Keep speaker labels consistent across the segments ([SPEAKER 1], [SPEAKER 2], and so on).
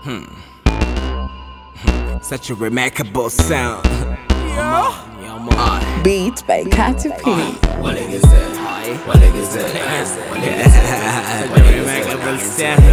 [SPEAKER 1] Such a remarkable sound. Yeah. Yeah,
[SPEAKER 2] Beats by Katy P.
[SPEAKER 1] remarkable sound.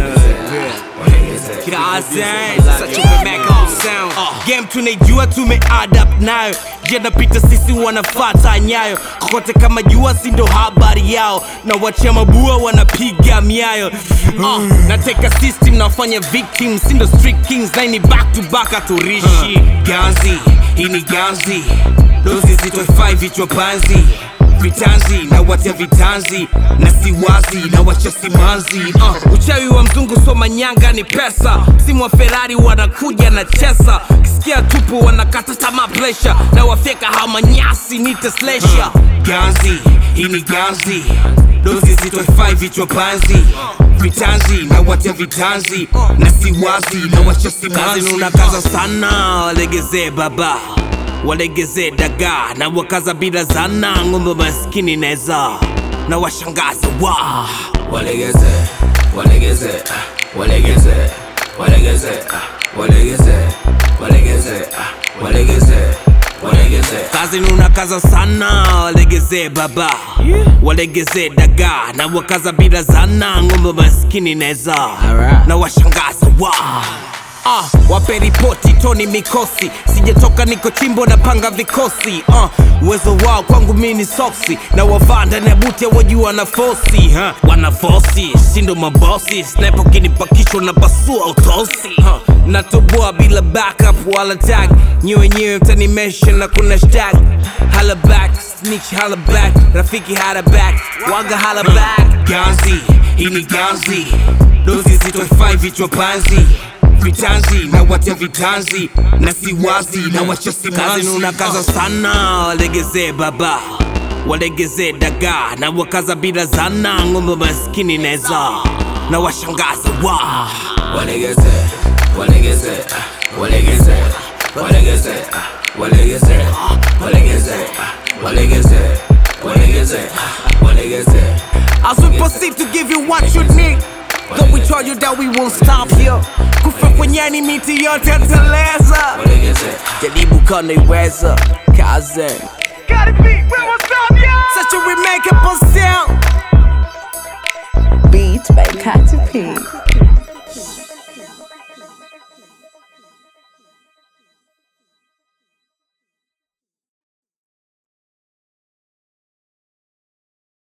[SPEAKER 1] Kazi, such a remarkable sound. Game tunaijua tumeadapt nayo janapita sisi wanafata nyayo kokote kama jua sindo habari yao na wachia mabua wanapiga miayo uh, nateka system nafanya victim sindo street kings naini back to back aturishi ganzi hii ni ganzi dozi zitofai vichwa panzi vitanzi na watia vitanzi na siwazi na wacha simanzi uh, uchawi wa mzungu soma nyanga ni pesa simu wa ferari wanakuja na chesa kisikia tupu wanakata tamaa plesha na wafyeka hamanyasi nite slesha ganzi hii ni ganzi dozi zitofai vichwa panzi vitanzi na watia vitanzi na siwazi na wacha simanzi unakaza sana walegezee baba walegeze daga na wakaza bila zana ng'ombe maskini neza na washangaza wa
[SPEAKER 3] walegeze walegeze ah, walegeze walegeze ah, walegeze walegeze ah, walegeze walegeze
[SPEAKER 1] kazi nunakaza sana walegeze baba walegeze daga na wakaza bila zana ng'ombe maskini neza na washangaza wa Ah, wape ripoti toni mikosi sijatoka niko chimbo na panga vikosi uh, uwezo wao kwangu mi ni soksi na wavaa ndani ya buti wajua na fosi huh? wana fosi sindo mabosi sniper kinipakishwa na basua utosi huh? natoboa bila backup wala tag nyewe nyewe mtanimesha na kuna shtag hala back snitch hala back rafiki hala back waga hala back ganzi hii ni ganzi dozi zitofai vichwa panzi vitanzi na watia vitanzi na siwazi na wacha simanzi unakaza sana walegeze baba walegeze daga na wakaza bila zana ng'ombe maskini neza na washangaza wa
[SPEAKER 3] walegeze walegeze ah, walegeze walegeze ah, walegeze walegeze ah, walegeze walegeze ah, walegeze
[SPEAKER 1] As we proceed to give you what you need Though we told you that we won't stop here kufa kwenye ni miti yote teleza
[SPEAKER 3] walegeze
[SPEAKER 1] jaribu kanaiweza kaze Such a remarkable sound
[SPEAKER 2] Beats by Katy P.